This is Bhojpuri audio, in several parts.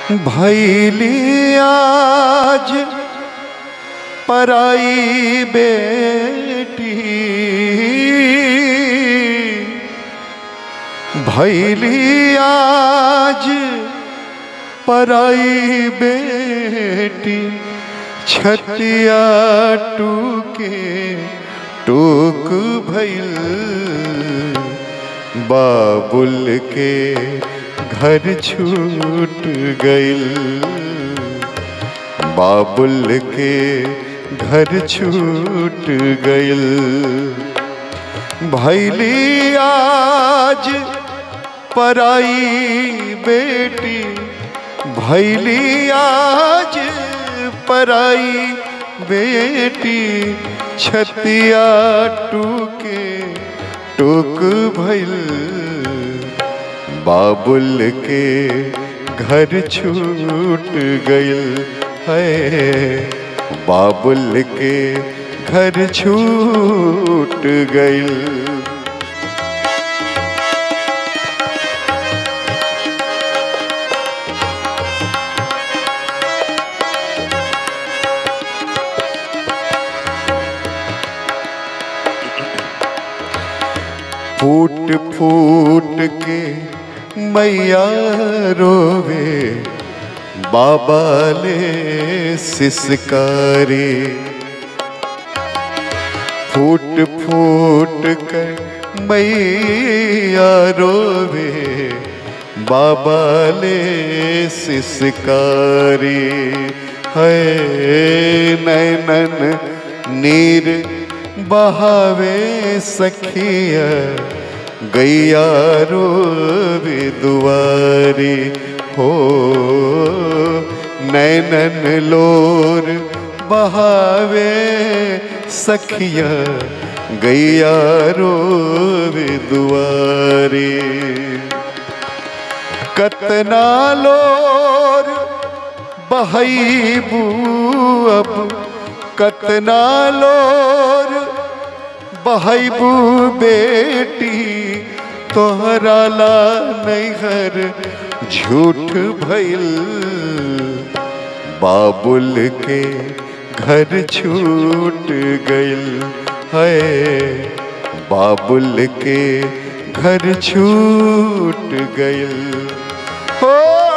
भैली आज पराई बेटी भैली आज पराई बेटी छतिया टूके टूक भैल बाबुल के घर छूट गइल बाबुल के घर छूट गइल भैली आज पराई बेटी भैली आज पराई बेटी छतिया टूके टूक भैल बाबुल के घर छूट गइल है बाबुल के घर छूट गइल फूट फूट के मैया रोवे बाबा ले सिसकारे फूट फूट कर मैया रोवे बाबा ले सिसकारे है नैनन नीर बहावे सखिया गैया रोवे दुआरे हो नैनन लोर बहावे सखिया गैया रोवे दुआरे कतना लोर बहबू अब कतना लोर बहबू बेटी तोहरा ला नैहर झूठ भइल बाबुल के घर छूट गइल है बाबुल के घर छूट गइल हो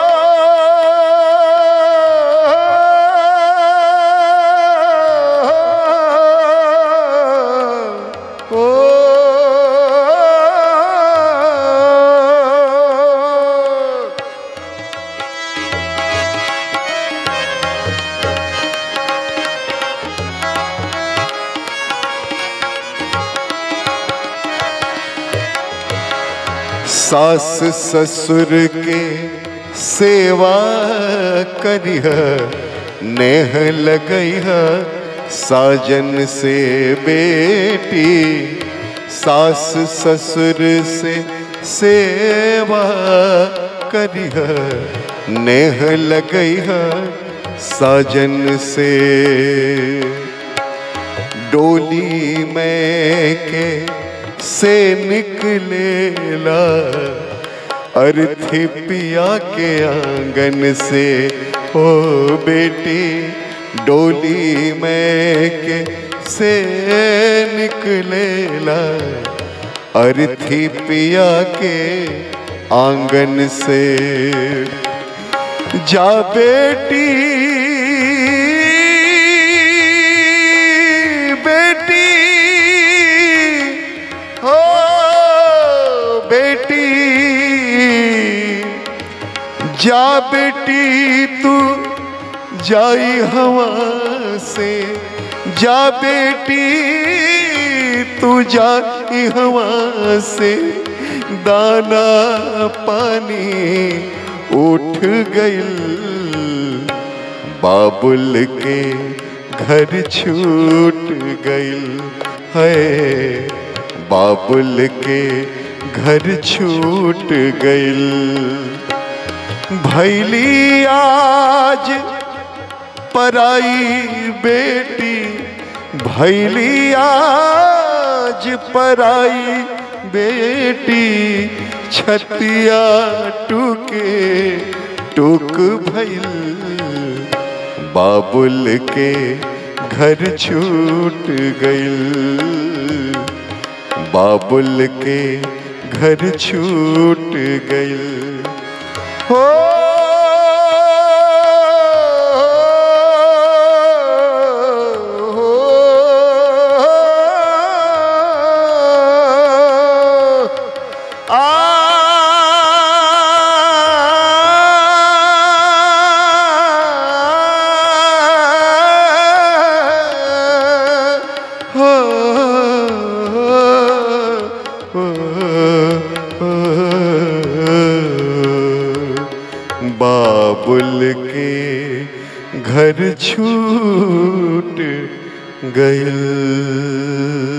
सास ससुर के सेवा करिह नेह लगैह साजन से बेटी सास ससुर से सेवा करिह नेह लगैह साजन से डोली में के से निकलेला अर्थी पिया के आंगन से ओ बेटी डोली में के से निकलेला अर्थी पिया के आंगन से जा बेटी बेटी हो बेटी जा बेटी तू जाई हवा से जा बेटी तू जाई हवा से दाना पानी उठ गइल बाबुल के घर छूट गइल है बाबुल के घर छूट गइल भैली आज पराई बेटी भैली आज पराई बेटी छतिया टूके टूक भइल बाबुल के घर छूट गइल बाबुल के घर छूट गइल हो बाबुल के घर छूट गइल